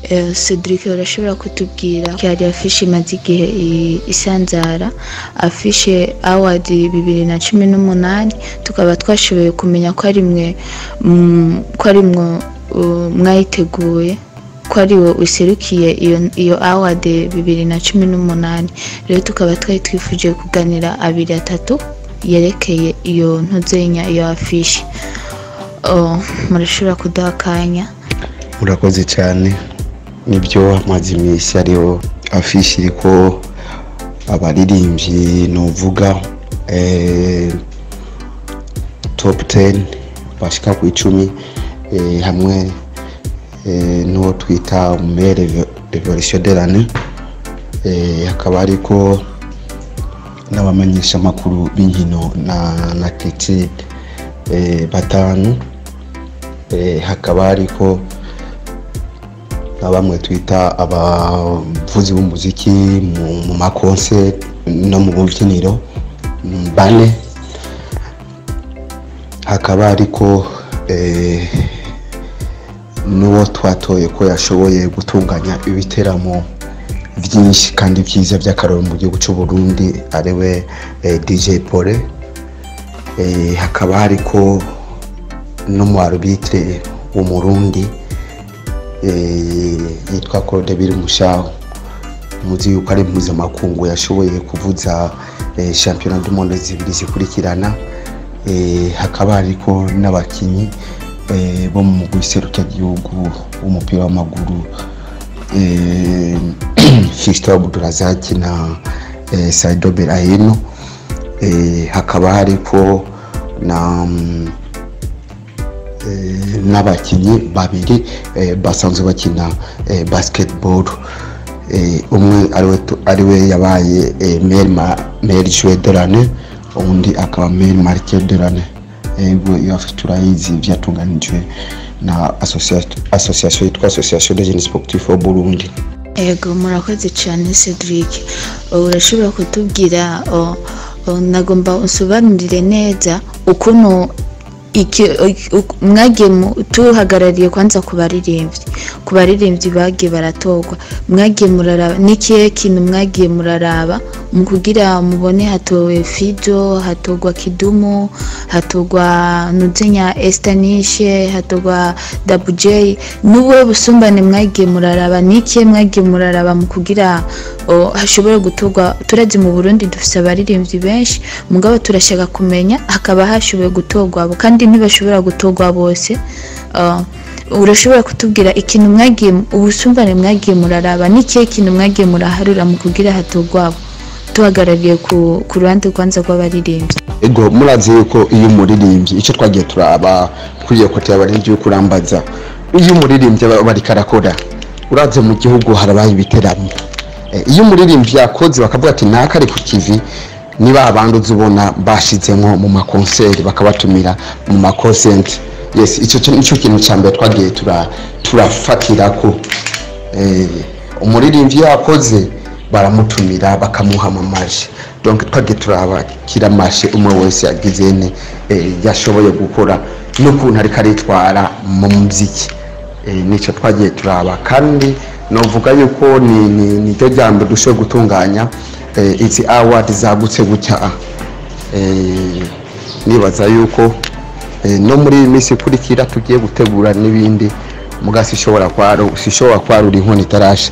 Eh, Cedric urashobora kutubwira ko hari afishe imaze igihe i- isanzara afishe award bibiri na cumi n'umunani tukaba twashoboye kumenya ko ari mwe mm, ko ari mwe uh, mwayiteguye ko ari we userukiye iyo, iyo award bibiri na cumi n'umunani rero tukaba twari twifuje kuganira abiri atatu yerekeye iyo ntuzenya iyo afishe oh, murashobora kuduha akanya murakoze cyane nibyo amaze iminsi ariho afishi iriko abaririmbyi nuvuga eh, top 10 bashika ku icumi eh, hamwe eh, n'uwo twita umere revolution de l'année eh, hakaba hariko n'abamenyesha amakuru b'inkino na, na critique eh, batanu eh, hakaba hariko na bamwe twita abavuzi b'umuziki mu, mu makonsert no mu bubyiniro mm, bane hakaba hariko eh, n'uwo twatoye ko yashoboye gutunganya ibiteramo byinshi kandi byiza by'akararo mu gihugu cy'u Burundi ariwe eh, DJ Pole eh, hakaba hariko n'umu arbitre w'umurundi eh, yitwa Claude Birimushaho muzi yuko ari mpuzamakungu yashoboye kuvuza eh, championnat du monde zibiri zikurikirana eh, hakaba hariko n'abakinyi eh, bo mu gihugu w'umupira w'amaguru eh, Fiston Abdulrazak na eh, Saido Berahino eh, hakaba hariko na mm, eh, n'abakinnyi babiri eh, basanzwe bakina eh, basketball eh, umwe ariwe tu- ariwe yabaye eh, maire ma- maire joueur de l'année undi akaba maire marqueur de l'année ego iyo afite turayizi byatunganijwe na association association yitwa association des jeunes sportifs au Burundi Ego murakoze cyane Cedric urashobora kutubwira o- o, nagomba usobanurire neza ukuntu iki- uk- mwagiye mu- tuhagarariye kwanza ku baririmbyi ku baririmbyi bagiye baratorwa mwagiye muraraba n'ikihe kintu mwagiye muraraba mu kugira mubone hatowe fido hatorwa kidumu hatorwa nuzenya estanishe hatorwa dabujey n'ubuhe busumbane mwagiye muraraba n'ikihe mwagiye muraraba mu kugira o, hashobora gutorwa turazi mu burundi dufite abaririmbyi benshi mugabo turashaka kumenya hakaba hashoboye gutorwa abo kandi ntibashobora gutorwa bose Uh, urashobora kutubwira ikintu mwagiye ubusumbane mwagiye muraraba n'ikihe kintu mwagiye muraharura mu kugira hatorwa abo tuhagarariye ku, ku ruhande rwanza rw'abaririmbyi ego murazi yuko iyo umuririmbyi icyo twagiye turaba kuri iyo kote y'abaririmbyi yo kurambaza iyo umuririmbyi aba ariko arakora uraze mu gihugu harabaye ibiteramo Eh, iyo umuririmbyi yakoze bakavuga ati naka ari ku kivi niba abandi uzi ubona bashizemo mu makonseri bakabatumira mu makonsenti yes icyo cyo- nicyo kintu cya mbere twagiye tura- turafatira ko eh, umuririmbyi yakoze baramutumira bakamuha amamaje donc twagiye turabakira amashe umwe wese yagize ne eh, yashoboye gukora n'ukuntu ariko aritwara mu muziki eh, nicyo twagiye turaba kandi novuga yuko ni ni- niryo jambo dushoboye gutunganya eh, izi award zagutse gutya eh, nibaza yuko eh, no muri iyi minsi ikurikira tugiye gutegura n'ibindi mugasi ishobora kwaro sishobora kwarura inkono itarasha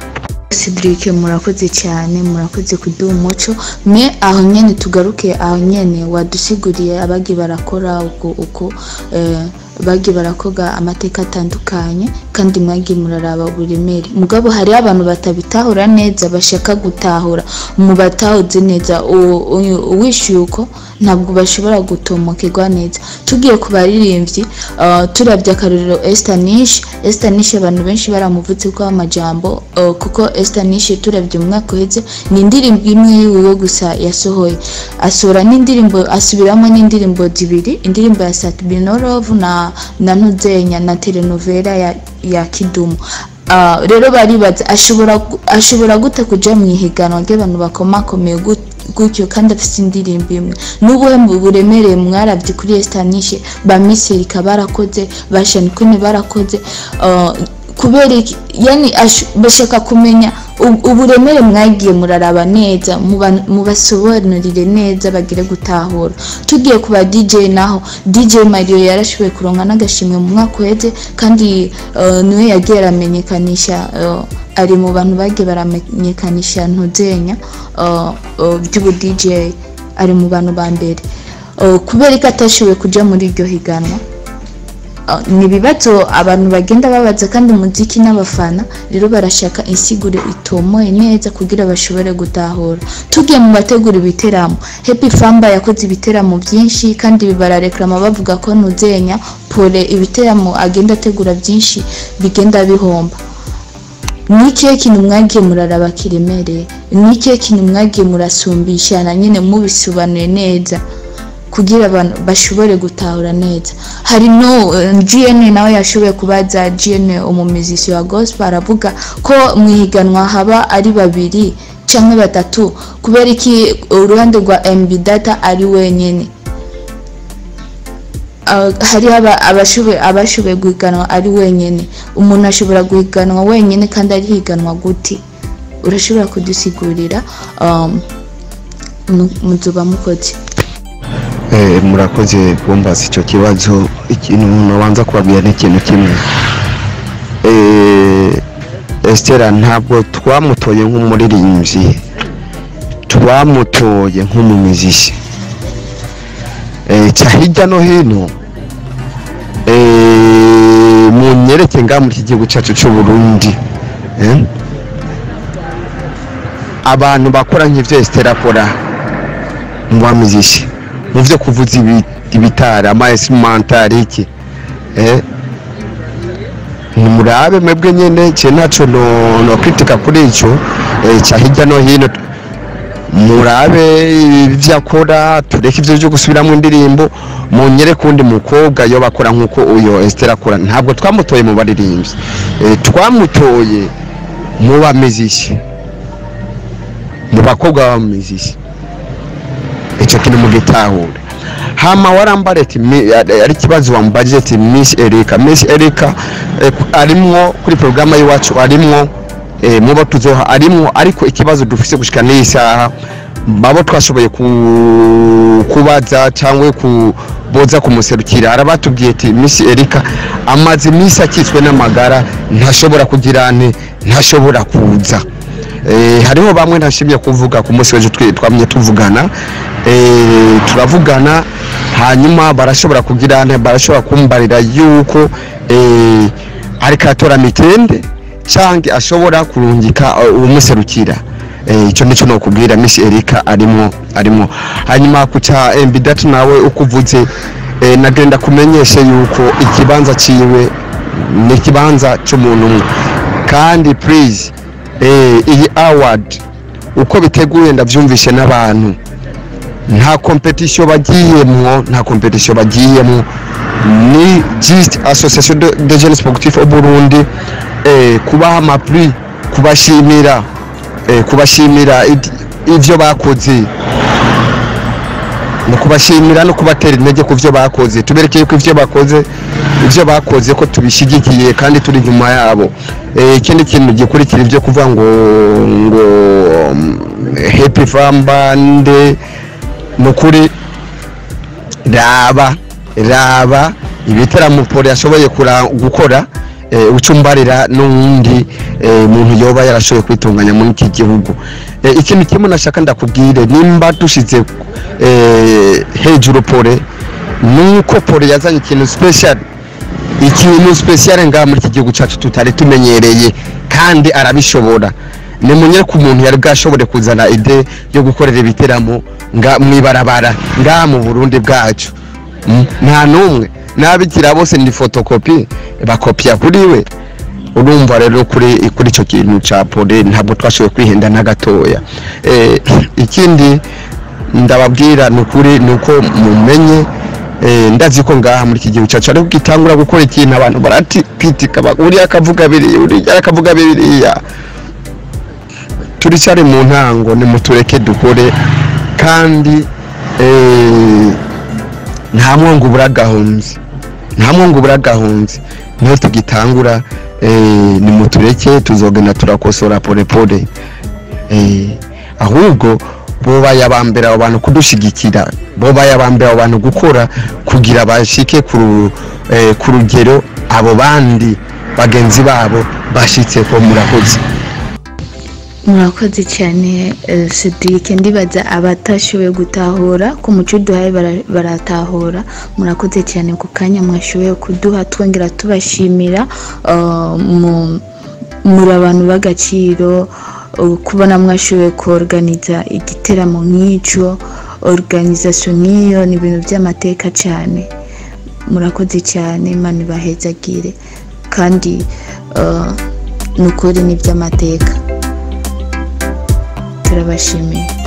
Cedric murakoze cyane murakoze kuduha umuco mwe aho nyene tugaruke aho nyene wadusiguriye abagiye barakora uko uko eh, bagiye barakoga amateka atandukanye kandi mwagiye muraraba uburemere mugabo hariho abantu batabitahura neza bashaka gutahura mu batahuze neza u- u- uwishyuye uko ntabwo bashobora gutomokegwa neza tugiye ku baririmbyi uh, turabye akarorero Esther Nish Esther Nish abantu benshi baramuvutse ko amajambo uh, kuko Esther Nish turabye mu mwaka uheze ni indirimbo imwe yiwe gusa yasohoye asohora n'indirimbo asubiramo n'indirimbo zibiri indirimbo ya Satbinorov na na Ntuzenya na telenovela ya, ya Kidumu Ah, rero baribaza ashobora gu- ashobora gute kuja mu ihiganwa ry'abantu bakomakomeye gut- gutyo kandi afite indirimbo imwe n'ubuhe mu buremereye mwarabye kuri estanishe ba miserika barakoze ba shanikuni barakoze ah, kubera iki yani ashu- bashaka kumenya u- uburemere mwagiye muraraba neza muba- mubasobanurire neza bagire gutahura tugiye ku ba dj naho dj mario yarashoboye kuronka n'agashimwe mu mwaka uheze kandi eh, niwe yagiye aramenyekanisha eh, ari mu bantu bagiye baramenyekanisha ntuzenya eh, eh, by'ubu dj ari mu bantu ba mbere Eh, kubera ko atashoboye kuja muri iryo higanwa Uh, ni ibibazo abantu bagenda babaza kandi umuziki n'abafana rero barashaka insiguro itomoye neza kugira bashobore gutahura tugiye mu bategura ibiteramo happy famba yakoze ibiteramo byinshi kandi barareklama bavuga ko nuzenya pole ibiteramo agenda ategura byinshi bigenda bihomba ni ikihe kintu mwagiye muraraba kiremereye ni ikihe kintu mwagiye murasumbisha na nyine mubisobanuye neza kugira abantu bashobore gutahura neza hari no eh, GN nawe yashoboye kubaza GN umumizisi wa gospel aravuga ko mu ihiganwa haba ari babiri cyangwa batatu kubera iki uruhande rwa MB data ari wenyine Ah, hariho aba- abashoboye abashoboye guhiganwa ari wenyine umuntu ashobora guhiganwa wenyine kandi arihiganwa gute urashobora kudusigurira um, mu- muzuba mukoze Eh, murakoze kumbaza icyo kibazo ikintu nabanza kubabwira ni ikintu kimwe Eh, Estera ntabwo twamutoye nk'umuririmbyi twamutoye nk'umumiziki Eh, cya hirya no hino eh, munyereke ngaha muri iki gihugu cyacu cy'u Burundi eh, abantu bakora nk'ivyo Estera akora mu bamiziki mu byo kuvuza ibi- ibitari amaesimentari iki eh nimurabe mwebwe nyene je ntaco no no kritika kuri ico eh, cya hirya no hino murabe ibyo akora tureke ibyo byo gusubiramo indirimbo munyere kundi mukobwa yo bakora nk'uko uyo Esther akora ntabwo twamutoye mu baririmbyi eh, twamutoye mu bamiziki mu bakobwa b'abamiziki icyo kintu mugitahure hama warambare ati mi- ari ari ikibazo wamubajije ati Miss Erika Miss Erika eh, arimwo kuri porogaramu y'iwacu arimwo eh, mu bo tuzoha arimwo ariko ikibazo dufise gushika n'iyi saha babo twashoboye ku- kubaza cyangwa kuboza kumuserukira arabatubwiye ati Miss Erika amaze iminsi akitswe n'amagara ntashobora kugira nte ntashobora kuza Eh, hariho bamwe ntashimye kuvuga ku munsi w'ejo twe- twamye tuvugana eh, turavugana hanyuma barashobora kugira nte barashobora kumbarira yuko eh, ariko atora mitende cyangwa ashobora kurungika uh, umuserukira Eh, icyo nicyo nokubwira Miss Erika arimo arimo hanyuma ku cya MB Data nawe uko uvuze eh, nagenda kumenyeshe yuko ikibanza ciwe ni ikibanza cy'umuntu umwe kandi please eh, iyi award uko biteguye ndabyumvishe n'abantu nta competition bagiyemwo nta competition bagiyemwo ni just association de, de jeunes sportifs au Burundi eh, kubaha amapri kubashimira eh, kubashimira id- ivyo bakoze no kubashimira no kubatera intege ku byo bakoze tubereke yuko ivyo bakoze ivyo bakoze ko tubishigikiye kandi turi inyuma yabo Eh, ikindi kintu gikurikira ivyo kuvuga ngo ngo um, happy farm band nukuri raba raba ibitaramo pole yashoboye kura- gukora eh, ucumbarira n'uwundi eh, muntu yoba yarashoboye kwitunganya muri iki gihugu Eh, ikintu kimwe nashaka ndakubwire nimba dushize eh, hejuru pole nuko pole yazanye ikintu special ikintu special ngaha muri iki gihugu cyacu tutari tumenyereye kandi arabishobora ni munye ku muntu yari bwashobore kuzana ide yo gukorera ibiteramo nga mwibarabara ngaha mu Burundi bwacu Mm, nta numwe n'abikira bose ni fotokopi bakopya kuri we urumva rero kuri kuri icyo kintu cya pole ntabwo twashoboye kwihenda na gatoya eh, ikindi ndababwira ni ukuri ni uko mumenye eh, ndazi ko ngaha muri iki gihugu cyacu ariko gitangura gukora ikintu abantu baratikwitika uriya akavuga biriya uriya akavuga biriya turicyari mu ntango nimutureke dukore kandi eh, nta mwongo ubura gahunzi nta mwongo ubura gahunzi niho tugitangura eh, nimutureke tuzogenda turakosora polepole eh, ahubwo bobaye abambere abo bantu kudushigikira bobaye abambere abo bantu gukora kugira bashike ku ru- eh, ku rugero abo bandi bagenzi babo bashitseko murakoze murakoze cyane eh, Cedric ndibaza abatashoboye gutahura ku muco duhaye bara- baratahura murakoze cyane ku kanya mwashoboye kuduha twongera tubashimira eh, mu- muri abantu b'agaciro eh, kubona mwashoboye kuorganiza igiteramo nk'icyo organisation nk'iyo ni ibintu by'amateka cyane murakoze cyane imana ibahezagire kandi eh, ni ukuri ni iby'amateka turabashimiye